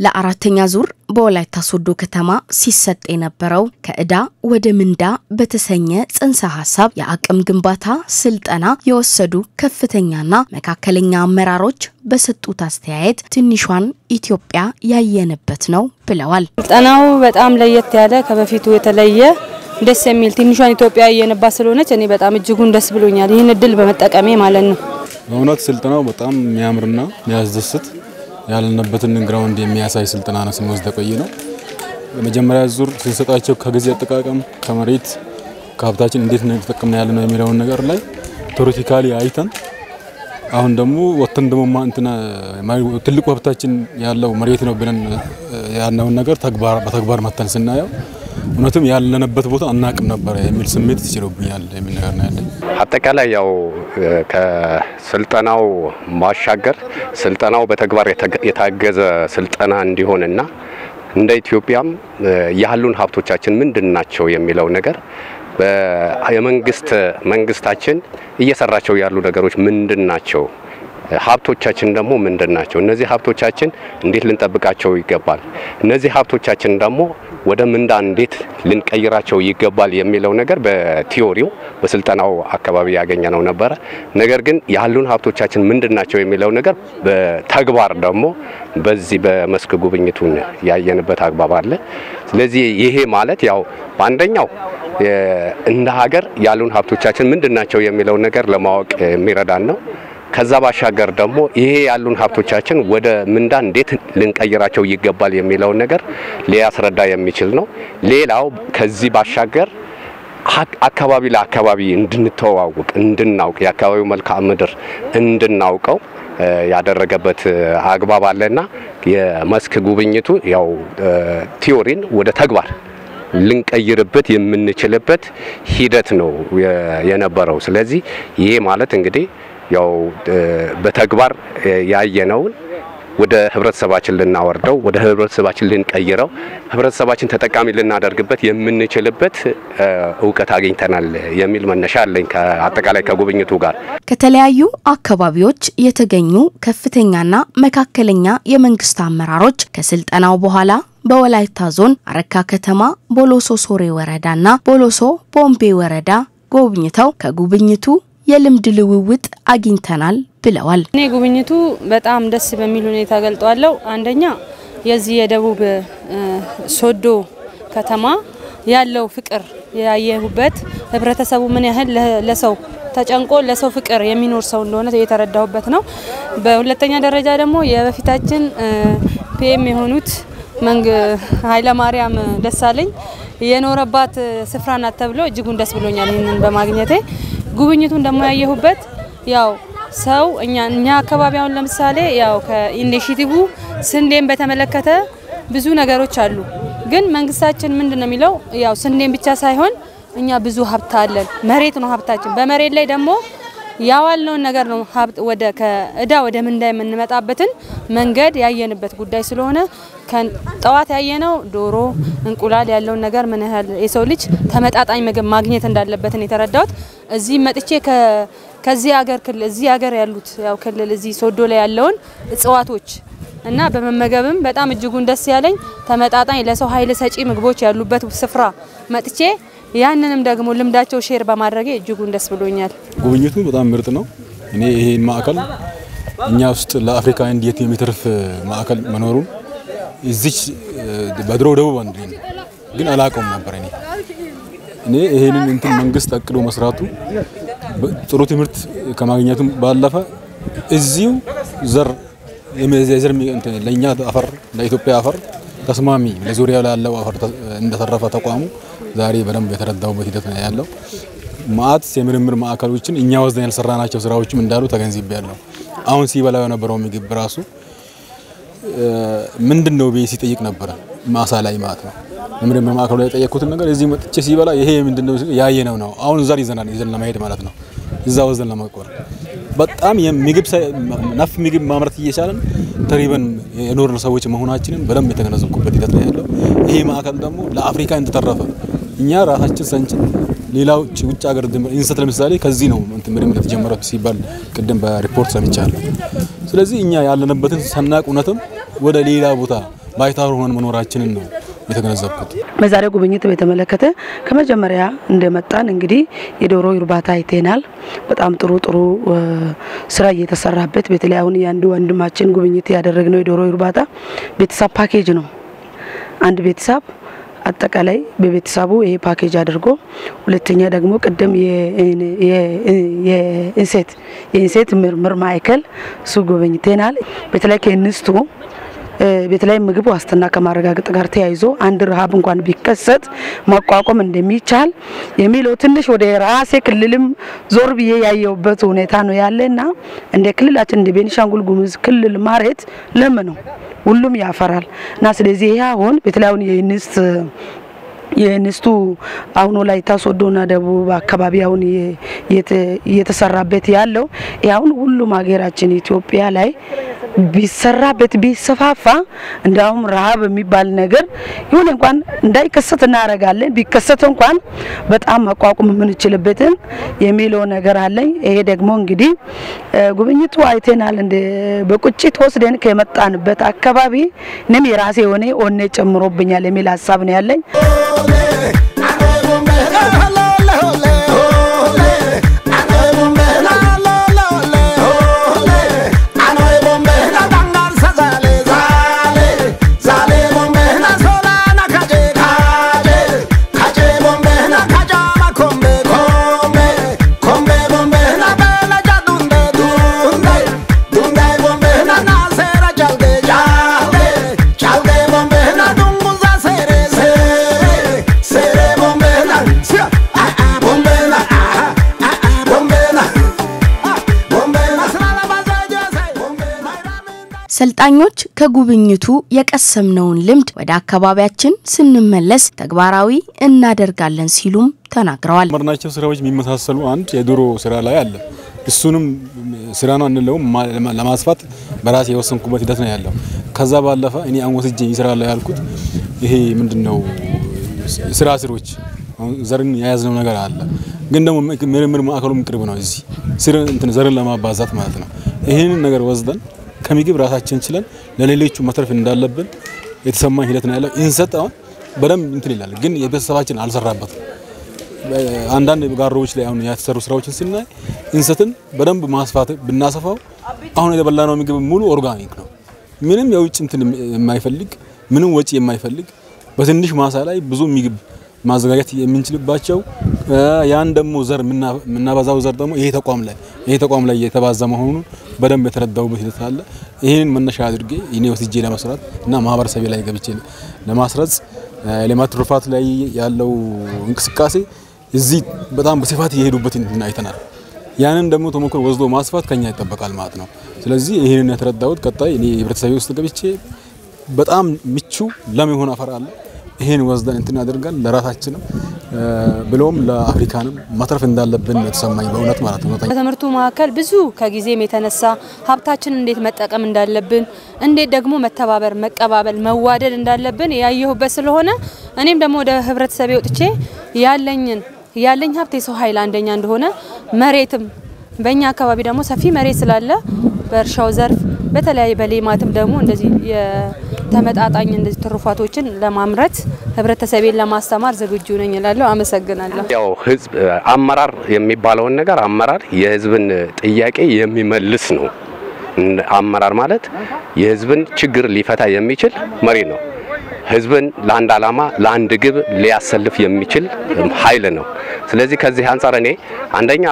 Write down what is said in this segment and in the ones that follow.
ለአራተኛ ዙር በወላይታ ሶዶ ከተማ ሲሰጥ የነበረው ከዕዳ ወደ ምንዳ በተሰኘ ጽንሰ ሀሳብ የአቅም ግንባታ ስልጠና የወሰዱ ከፍተኛና መካከለኛ አመራሮች በሰጡት አስተያየት ትንሿን ኢትዮጵያ ያየንበት ነው ብለዋል። ስልጠናው በጣም ለየት ያለ ከበፊቱ የተለየ ደስ የሚል ትንሿን ኢትዮጵያ ያየንባት ስለሆነች እኔ በጣም እጅጉን ደስ ብሎኛል። ይህን እድል በመጠቀሜ ማለት ነው። በእውነት ስልጠናው በጣም የሚያምርና የሚያስደስት ያለንበትን ግራውንድ የሚያሳይ ስልጠና ነው ስንወስድ ቆይ ነው። የመጀመሪያ ዙር ስንሰጣቸው ከጊዜ አጠቃቀም ከመሬት ከሀብታችን እንዴት ነው የተጠቀምነው ያለ ነው የሚለውን ነገር ላይ ቴዎሬቲካሊ አይተን አሁን ደግሞ ወተን ደግሞ እንትና ትልቁ ሀብታችን ያለው መሬት ነው ብለን ያልነውን ነገር በተግባር መተን ስናየው እውነትም ያለንበት ቦታ አናቅም ነበረ የሚል ስሜት ትችሎብኛል የሚል ነገር ነው ያለኝ። አጠቃላይ ያው ከስልጠናው ማሻገር ስልጠናው በተግባር የታገዘ ስልጠና እንዲሆንና እንደ ኢትዮጵያም ያሉን ሀብቶቻችን ምንድን ናቸው የሚለው ነገር የመንግስት መንግስታችን እየሰራቸው ያሉ ነገሮች ምንድን ናቸው? ሀብቶቻችን ደግሞ ምንድን ናቸው? እነዚህ ሀብቶቻችን እንዴት ልንጠብቃቸው ይገባል? እነዚህ ሀብቶቻችን ደግሞ ወደ ምንዳ እንዴት ልንቀይራቸው ይገባል የሚለው ነገር በቲዮሪው በስልጠናው አካባቢ ያገኘነው ነበረ። ነገር ግን ያሉን ሀብቶቻችን ምንድን ናቸው የሚለው ነገር በተግባር ደግሞ በዚህ በመስክ ጉብኝቱን ያየንበት አግባብ አለ። ስለዚህ ይሄ ማለት ያው በአንደኛው እንደ ሀገር ያሉን ሀብቶቻችን ምንድን ናቸው የሚለው ነገር ለማወቅ የሚረዳን ነው። ከዛ ባሻገር ደግሞ ይሄ ያሉን ሀብቶቻችን ወደ ምንዳ እንዴት ልንቀይራቸው ይገባል የሚለውን ነገር ሊያስረዳ የሚችል ነው። ሌላው ከዚህ ባሻገር አካባቢ ለአካባቢ እንድንተዋውቅ እንድናውቅ የአካባቢው መልክዓ ምድር እንድናውቀው ያደረገበት አግባብ አለና የመስክ ጉብኝቱ ያው ቲዮሪን ወደ ተግባር ልንቀይርበት የምንችልበት ሂደት ነው የነበረው። ስለዚህ ይሄ ማለት እንግዲህ ያው በተግባር ያየነውን ወደ ህብረተሰባችን ልናወርደው ወደ ህብረተሰባችን ልንቀይረው ህብረተሰባችን ተጠቃሚ ልናደርግበት የምንችልበት እውቀት አግኝተናል የሚል መነሻ አለኝ። አጠቃላይ ከጉብኝቱ ጋር ከተለያዩ አካባቢዎች የተገኙ ከፍተኛና መካከለኛ የመንግስት አመራሮች ከስልጠናው በኋላ በወላይታ ዞን አረካ ከተማ ቦሎሶ ሶሬ ወረዳና ቦሎሶ ቦምቤ ወረዳ ጎብኝተው ከጉብኝቱ የልምድ ልውውጥ አግኝተናል ብለዋል። እኔ ጉብኝቱ በጣም ደስ በሚል ሁኔታ ገልጠዋለሁ። አንደኛ የዚህ የደቡብ ሶዶ ከተማ ያለው ፍቅር ያየሁበት፣ ህብረተሰቡ ምን ያህል ለሰው ተጨንቆ ለሰው ፍቅር የሚኖር ሰው እንደሆነ የተረዳሁበት ነው። በሁለተኛ ደረጃ ደግሞ የበፊታችን ፒኤም የሆኑት መንግ ኃይለማርያም ደሳለኝ የኖረባት ስፍራ ናት ተብሎ እጅጉን ደስ ብሎኛል ይህንን በማግኘቴ። ጉብኝቱን ደግሞ ያየሁበት ያው ሰው እኛ እኛ አካባቢ አሁን ለምሳሌ ያው ከኢኒሼቲቭ ስንዴን በተመለከተ ብዙ ነገሮች አሉ። ግን መንግስታችን ምንድን ነው የሚለው ያው ስንዴን ብቻ ሳይሆን እኛ ብዙ ሀብት አለን። መሬት ነው ሀብታችን። በመሬት ላይ ደግሞ ያዋልነውን ነገር ነው ሀብት ወደ ከእዳ ወደ ምንዳ የምንመጣበትን መንገድ ያየንበት ጉዳይ ስለሆነ ጠዋት ያየነው ዶሮ፣ እንቁላል ያለውን ነገር ምን ያህል የሰው ልጅ ተመጣጣኝ ምግብ ማግኘት እንዳለበትን የተረዳሁት እዚህ መጥቼ ከዚህ ሀገር ክልል እዚህ ሀገር ያሉት ያው ክልል እዚህ ሶዶ ላይ ያለውን እጽዋቶች እና በመመገብም በጣም እጅጉን ደስ ያለኝ ተመጣጣኝ ለሰው ኃይል ሰጪ ምግቦች ያሉበት ስፍራ መጥቼ ያንንም ደግሞ ልምዳቸው ሼር በማድረጌ እጅጉን ደስ ብሎኛል። ጉብኝቱ በጣም ምርጥ ነው። እኔ ይሄን ማዕከል እኛ ውስጥ ለአፍሪካ እንዴት የሚተርፍ ማዕከል መኖሩን እዚች በድሮ ደቡብ አንድ ነው ግን አላውቀውም ነበር። እኔ እኔ ይሄንን እንትን መንግስት አቅዶ መስራቱ ጥሩ ትምህርት ከማግኘቱም ባለፈ እዚሁ ዘር የዘር ለእኛ አፈር ለኢትዮጵያ አፈር ተስማሚ ለዙሪያ ላለው አፈር እንደተረፈ ተቋሙ ዛሬ በደንብ የተረዳውበት ሂደት ነው ያለው። ማአት የምርምር ማዕከሎችን እኛ ወስደን ያልሰራናቸው ስራዎችም እንዳሉ ተገንዝቤያለሁ። አሁን ሲበላው የነበረው ምግብ ራሱ ምንድን ነው ብዬ ሲጠይቅ ነበረ ማሳ ላይ ማለት ነው። ምርምር ማዕከሉ ላይ የጠየቅኩትን ነገር እዚህ መጥቼ ሲበላ ይሄ ምንድን ነው ያየነው ነው። አሁን ዘር ይዘናል ይዘን ለመሄድ ማለት ነው። እዛ ወስደን ለመቆር በጣም ምግብ ነፍ ምግብ ማምረት እየቻለን ተሪበን የኖርን ሰዎች መሆናችንን በደንብ የተገነዘብኩበት ሂደት ነው ያለው። ይሄ ማዕከል ደግሞ ለአፍሪካ እንደተረፈ እኛ ራሳችን ሰንችን ሌላው ውጭ ሀገር እንሰት ለምሳሌ ከዚህ ነው ምርምር የተጀመረው ሲባል ቅድም በሪፖርት ሰምቻለሁ። ስለዚህ እኛ ያለንበትን ሰናቅ እውነትም ወደ ሌላ ቦታ ባይታወር ሆነን መኖራችንን ነው የተገነዘብኩት። በዛሬው ጉብኝት በተመለከተ ከመጀመሪያ እንደመጣን እንግዲህ የዶሮ እርባታ አይተናል። በጣም ጥሩ ጥሩ ስራ እየተሰራበት በተለይ አሁን የአንድ ወንድማችን ጉብኝት ያደረግነው የዶሮ እርባታ ቤተሰብ ፓኬጅ ነው። አንድ ቤተሰብ አጠቃላይ በቤተሰቡ ይሄ ፓኬጅ አድርጎ ሁለተኛ ደግሞ ቅድም የእንሴት የእንሴት ምርምር ማዕከል እሱ ጎበኝተናል። በተለይ ከእንስቱ በተለይ ምግብ ዋስትና ከማረጋገጥ ጋር ተያይዞ አንድ ረሃብ እንኳን ቢከሰት መቋቋም እንደሚቻል የሚለው ትንሽ ወደ ራሴ ክልልም ዞር ብዬ ያየውበት ሁኔታ ነው ያለና እንደ ክልላችን እንደ ቤኒሻንጉል ጉሙዝ ክልል መሬት ለም ነው፣ ሁሉም ያፈራል እና ስለዚህ ይሄ አሁን በተለይ አሁን የእንስት የእንስቱ አሁን ወላይታ ሶዶና ደቡብ አካባቢ አሁን እየተሰራበት ያለው አሁን ሁሉም ሀገራችን ኢትዮጵያ ላይ ቢሰራበት ቢሰፋፋ እንዳውም ረሃብ የሚባል ነገር ይሁን እንኳን እንዳይከሰት እናደርጋለን። ቢከሰት እንኳን በጣም መቋቋም የምንችልበትን የሚለው ነገር አለኝ። ይሄ ደግሞ እንግዲህ ጉብኝቱ አይተናል። እንደ በቁጭት ወስደን ከመጣንበት አካባቢ እኔም የራሴ የሆነ ኦኔ ጨምሮብኛል የሚል ሀሳብ ነው ያለኝ። ሰልጣኞች ከጉብኝቱ የቀሰምነውን ልምድ ወደ አካባቢያችን ስንመለስ ተግባራዊ እናደርጋለን ሲሉም ተናግረዋል። መርናቸው ስራዎች የሚመሳሰሉ አንድ የዶሮ ስራ ላይ አለ። እሱንም ስራ ነው አንለውም ለማስፋት በራሴ የወሰንኩበት ሂደት ነው ያለው። ከዛ ባለፈ እኔ አሁን ወስጄ ይሰራል ያልኩት ይሄ ምንድነው ስራ ስሮች ዘርን የያዝነው ነገር አለ። ግን ደግሞ ምርምር ማዕከሉም ቅርብ ነው እዚህ ስር እንትን ዘርን ለማባዛት ማለት ነው። ይህንን ነገር ወስደን ከምግብ ራሳችን ችለን ለሌሎቹ መትረፍ እንዳለብን የተሰማኝ ሂደት ነው ያለው። እንሰጥ አሁን በደንብ እንትን ይላል፣ ግን የቤተሰባችን አልሰራበትም። አንዳንድ ጋሮዎች ላይ አሁን የተሰሩ ስራዎችን ስናይ እንሰትን በደንብ ማስፋት ብናሰፋው አሁን የተበላነው ምግብ ሙሉ ኦርጋኒክ ነው። ምንም የውጭ እንትን የማይፈልግ ምንም ወጪ የማይፈልግ በትንሽ ማሳ ላይ ብዙ ምግብ ማዘጋጀት የምንችልባቸው ያን ደግሞ ዘር የምናበዛው ዘር ደግሞ ይሄ ተቋም ላይ ይሄ ተቋም ላይ የተባዛ መሆኑን በደንብ የተረዳውበት ሂደት አለ። ይህንን መነሻ አድርጌ እኔ ወስጄ ለመስራት እና ማህበረሰቤ ላይ ገብቼ ለማስረጽ የሌማት ትሩፋት ላይ ያለው እንቅስቃሴ እዚህ በጣም በስፋት እየሄዱበት አይተናል። ያንን ደግሞ ተሞክሮ ወስዶ ማስፋት ከኛ ይጠበቃል ማለት ነው። ስለዚህ ይህንን የተረዳሁት ቀጣይ እኔ ህብረተሰቤ ውስጥ ገብቼ በጣም ምቹ ለም የሆነ አፈር አለ ይሄን ወስደን እንትን አድርገን ለራሳችንም ብሎም ለአፍሪካንም ማትረፍ እንዳለብን የተሰማኝ በእውነት ማለት ነው። በትምህርቱ መካከል ብዙ ከጊዜም የተነሳ ሀብታችንን እንዴት መጠቀም እንዳለብን፣ እንዴት ደግሞ መተባበር፣ መቀባበል፣ መዋደድ እንዳለብን ያየሁበት ስለሆነ እኔም ደግሞ ወደ ህብረተሰቤ ወጥቼ ያለኝን ያለኝ ሀብት የሰው ኃይል አንደኛ እንደሆነ መሬትም በእኛ አካባቢ ደግሞ ሰፊ መሬት ስላለ በእርሻው ዘርፍ በተለያየ በሌማትም ደግሞ እንደዚህ ተመጣጣኝ እንደዚህ ትሩፋቶችን ለማምረት ህብረተሰቤን ለማስተማር ዝግጁ ነኝ እላለሁ። አመሰግናለሁ። ያው ህዝብ አመራር የሚባለውን ነገር አመራር የህዝብን ጥያቄ የሚመልስ ነው። አመራር ማለት የህዝብን ችግር ሊፈታ የሚችል መሪ ነው። ህዝብን ለአንድ ዓላማ ለአንድ ግብ ሊያሰልፍ የሚችል ኃይል ነው። ስለዚህ ከዚህ አንጻር እኔ አንደኛ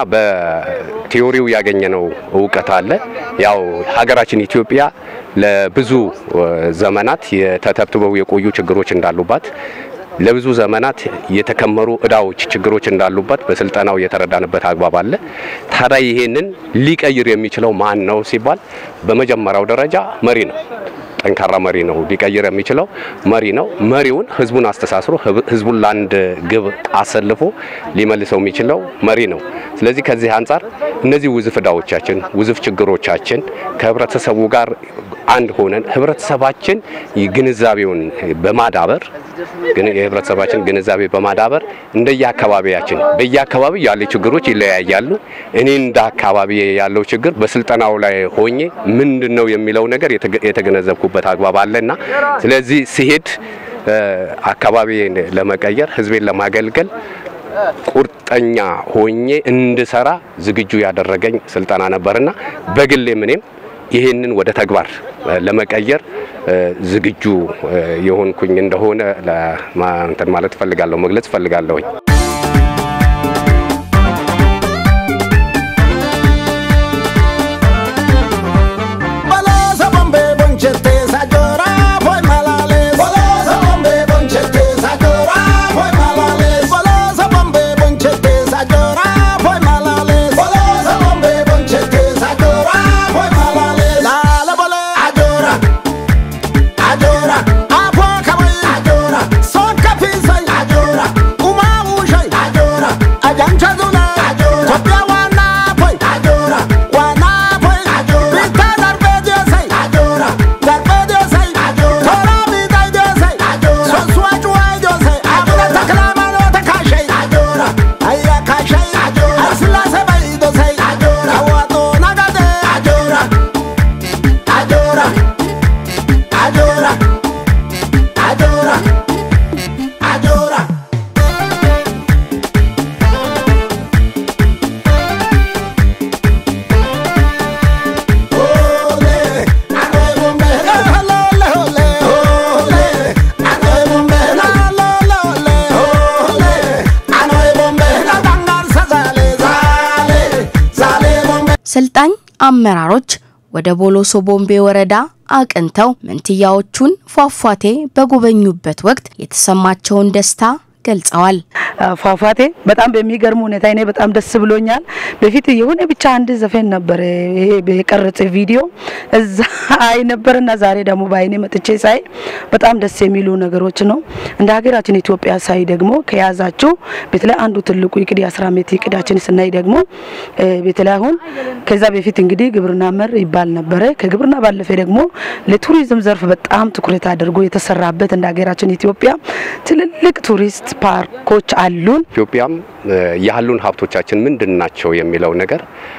በቲዮሪው ያገኘነው እውቀት አለ። ያው ሀገራችን ኢትዮጵያ ለብዙ ዘመናት የተተብትበው የቆዩ ችግሮች እንዳሉባት ለብዙ ዘመናት የተከመሩ እዳዎች፣ ችግሮች እንዳሉበት በስልጠናው የተረዳንበት አግባብ አለ። ታዲያ ይሄንን ሊቀይር የሚችለው ማን ነው ሲባል በመጀመሪያው ደረጃ መሪ ነው። ጠንካራ መሪ ነው ሊቀይር የሚችለው መሪ ነው። መሪውን ህዝቡን አስተሳስሮ ህዝቡን ለአንድ ግብ አሰልፎ ሊመልሰው የሚችለው መሪ ነው። ስለዚህ ከዚህ አንጻር እነዚህ ውዝፍ እዳዎቻችን፣ ውዝፍ ችግሮቻችን ከህብረተሰቡ ጋር አንድ ሆነን ህብረተሰባችን ግንዛቤውን በማዳበር ግን የህብረተሰባችን ግንዛቤ በማዳበር እንደየአካባቢያችን በየአካባቢው ያሉ ችግሮች ይለያያሉ። እኔ እንደ አካባቢ ያለው ችግር በስልጠናው ላይ ሆኜ ምንድን ነው የሚለው ነገር የተገነዘብኩበት አግባብ አለና ስለዚህ ሲሄድ አካባቢ ለመቀየር ህዝቤን ለማገልገል ቁርጠኛ ሆኜ እንድሰራ ዝግጁ ያደረገኝ ስልጠና ነበርና በግሌም እኔም ይህንን ወደ ተግባር ለመቀየር ዝግጁ የሆንኩኝ እንደሆነ እንትን ማለት ፈልጋለሁ፣ መግለጽ ፈልጋለሁኝ። ሰልጣኝ አመራሮች ወደ ቦሎሶ ቦምቤ ወረዳ አቅንተው መንትያዎቹን ፏፏቴ በጎበኙበት ወቅት የተሰማቸውን ደስታ ገልጸዋል። ፏፏቴ በጣም በሚገርም ሁኔታ እኔ በጣም ደስ ብሎኛል። በፊት የሆነ ብቻ አንድ ዘፈን ነበር ይሄ የቀረጸ ቪዲዮ እዛ አይ ነበርና ዛሬ ደግሞ በአይኔ መጥቼ ሳይ በጣም ደስ የሚሉ ነገሮች ነው። እንደ ሀገራችን ኢትዮጵያ ሳይ ደግሞ ከያዛችሁ በተለይ አንዱ ትልቁ እቅድ የአስራ ዓመት እቅዳችን ስናይ ደግሞ በተለይ አሁን ከዛ በፊት እንግዲህ ግብርና መር ይባል ነበረ። ከግብርና ባለፈ ደግሞ ለቱሪዝም ዘርፍ በጣም ትኩረት አድርጎ የተሰራበት እንደ ሀገራችን ኢትዮጵያ ትልልቅ ቱሪስት ፓርኮች አሉን። ኢትዮጵያም ያሉን ሀብቶቻችን ምንድን ናቸው የሚለው ነገር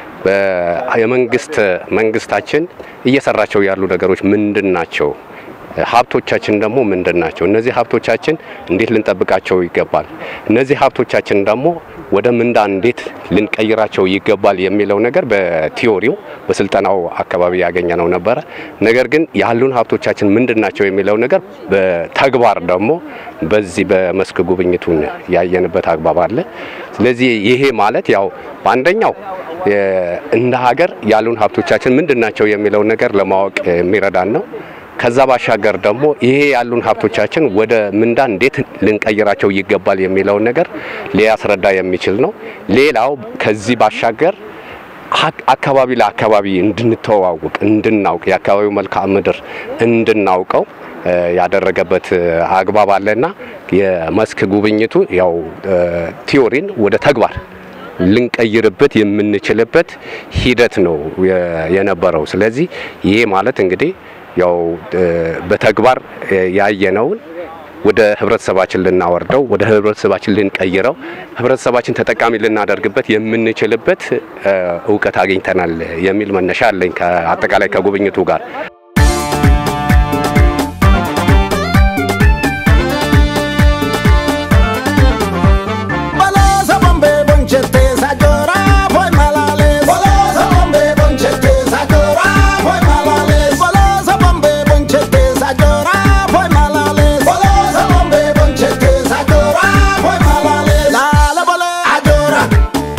የመንግስት መንግስታችን እየሰራቸው ያሉ ነገሮች ምንድን ናቸው? ሀብቶቻችን ደግሞ ምንድን ናቸው? እነዚህ ሀብቶቻችን እንዴት ልንጠብቃቸው ይገባል? እነዚህ ሀብቶቻችን ደግሞ ወደ ምንዳ እንዴት ልንቀይራቸው ይገባል የሚለው ነገር በቲዮሪው በስልጠናው አካባቢ ያገኘነው ነበረ። ነገር ግን ያሉን ሀብቶቻችን ምንድን ናቸው የሚለው ነገር በተግባር ደግሞ በዚህ በመስክ ጉብኝቱን ያየንበት አግባብ አለ። ስለዚህ ይሄ ማለት ያው በአንደኛው እንደ ሀገር ያሉን ሀብቶቻችን ምንድን ናቸው የሚለው ነገር ለማወቅ የሚረዳን ነው። ከዛ ባሻገር ደግሞ ይሄ ያሉን ሀብቶቻችን ወደ ምንዳ እንዴት ልንቀይራቸው ይገባል የሚለውን ነገር ሊያስረዳ የሚችል ነው። ሌላው ከዚህ ባሻገር አካባቢ ለአካባቢ እንድንተዋውቅ እንድናውቅ የአካባቢው መልክዓ ምድር እንድናውቀው ያደረገበት አግባብ አለና የመስክ ጉብኝቱ ያው ቲዮሪን ወደ ተግባር ልንቀይርበት የምንችልበት ሂደት ነው የነበረው። ስለዚህ ይሄ ማለት እንግዲህ ያው በተግባር ያየነውን ወደ ህብረተሰባችን ልናወርደው ወደ ህብረተሰባችን ልንቀይረው ህብረተሰባችን ተጠቃሚ ልናደርግበት የምንችልበት እውቀት አግኝተናል የሚል መነሻ አለኝ ከአጠቃላይ ከጉብኝቱ ጋር።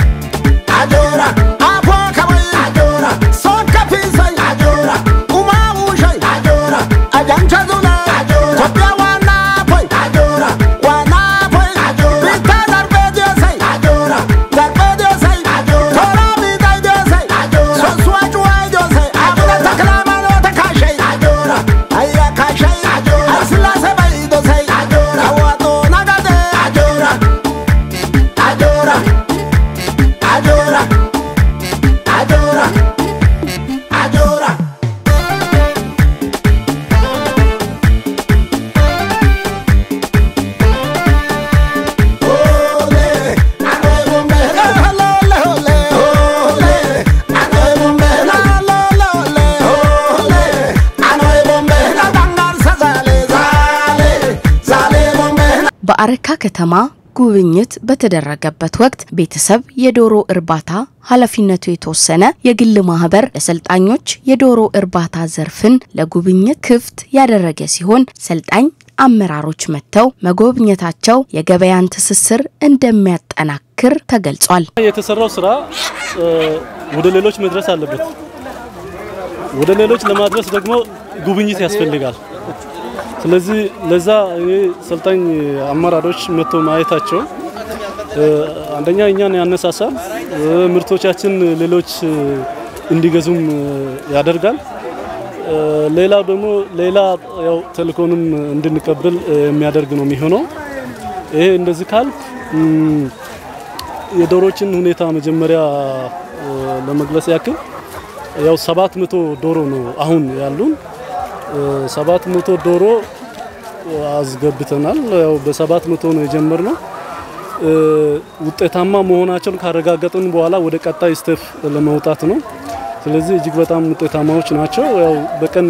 Ajora, በአረካ ከተማ ጉብኝት በተደረገበት ወቅት ቤተሰብ የዶሮ እርባታ ኃላፊነቱ የተወሰነ የግል ማህበር ለሰልጣኞች የዶሮ እርባታ ዘርፍን ለጉብኝት ክፍት ያደረገ ሲሆን ሰልጣኝ አመራሮች መጥተው መጎብኘታቸው የገበያን ትስስር እንደሚያጠናክር ተገልጿል። የተሰራው ስራ ወደ ሌሎች መድረስ አለበት። ወደ ሌሎች ለማድረስ ደግሞ ጉብኝት ያስፈልጋል። ስለዚህ ለዛ እኔ ሰልጣኝ አመራሮች መጥቶ ማየታቸው አንደኛ እኛን ያነሳሳል፣ ምርቶቻችን ሌሎች እንዲገዙም ያደርጋል። ሌላው ደግሞ ሌላ ያው ተልእኮንም እንድንቀበል የሚያደርግ ነው የሚሆነው። ይሄ እንደዚህ ካልክ የዶሮችን ሁኔታ መጀመሪያ ለመግለጽ ያክል ያው ሰባት መቶ ዶሮ ነው አሁን ያሉን። ሰባት መቶ ዶሮ አስገብተናል። ያው በሰባት መቶ ነው የጀመርነው። ውጤታማ መሆናቸውን ካረጋገጥን በኋላ ወደ ቀጣይ ስቴፕ ለመውጣት ነው። ስለዚህ እጅግ በጣም ውጤታማዎች ናቸው። ያው በቀን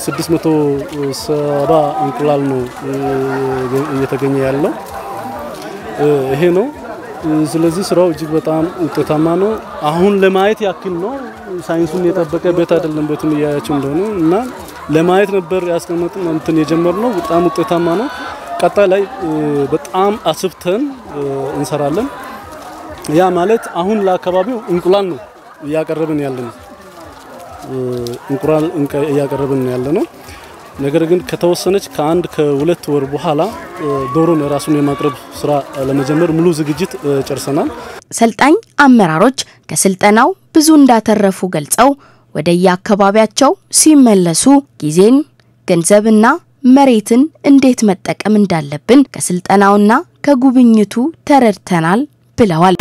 670 እንቁላል ነው እየተገኘ ያለው ይሄ ነው። ስለዚህ ስራው እጅግ በጣም ውጤታማ ነው። አሁን ለማየት ያክል ነው። ሳይንሱን የጠበቀ ቤት አይደለም። ቤቱን እያያቸው እንደሆነ እና ለማየት ነበር ያስቀመጥን እንትን የጀመርነው። በጣም ውጤታማ ነው። ቀጣይ ላይ በጣም አስፍተን እንሰራለን። ያ ማለት አሁን ለአካባቢው እንቁላል ነው እያቀረብን ያለ ነው። እንቁላል እያቀረብን ያለ ነው። ነገር ግን ከተወሰነች ከአንድ ከሁለት ወር በኋላ ዶሮን ራሱን የማቅረብ ስራ ለመጀመር ሙሉ ዝግጅት ጨርሰናል። ሰልጣኝ አመራሮች ከስልጠናው ብዙ እንዳተረፉ ገልጸው ወደ የአካባቢያቸው ሲመለሱ ጊዜን፣ ገንዘብና መሬትን እንዴት መጠቀም እንዳለብን ከስልጠናውና ከጉብኝቱ ተረድተናል ብለዋል።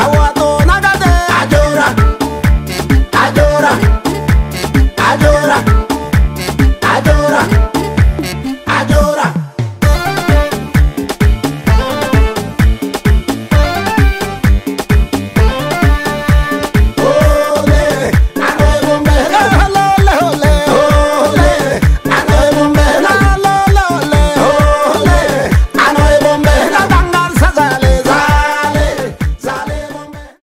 Adora.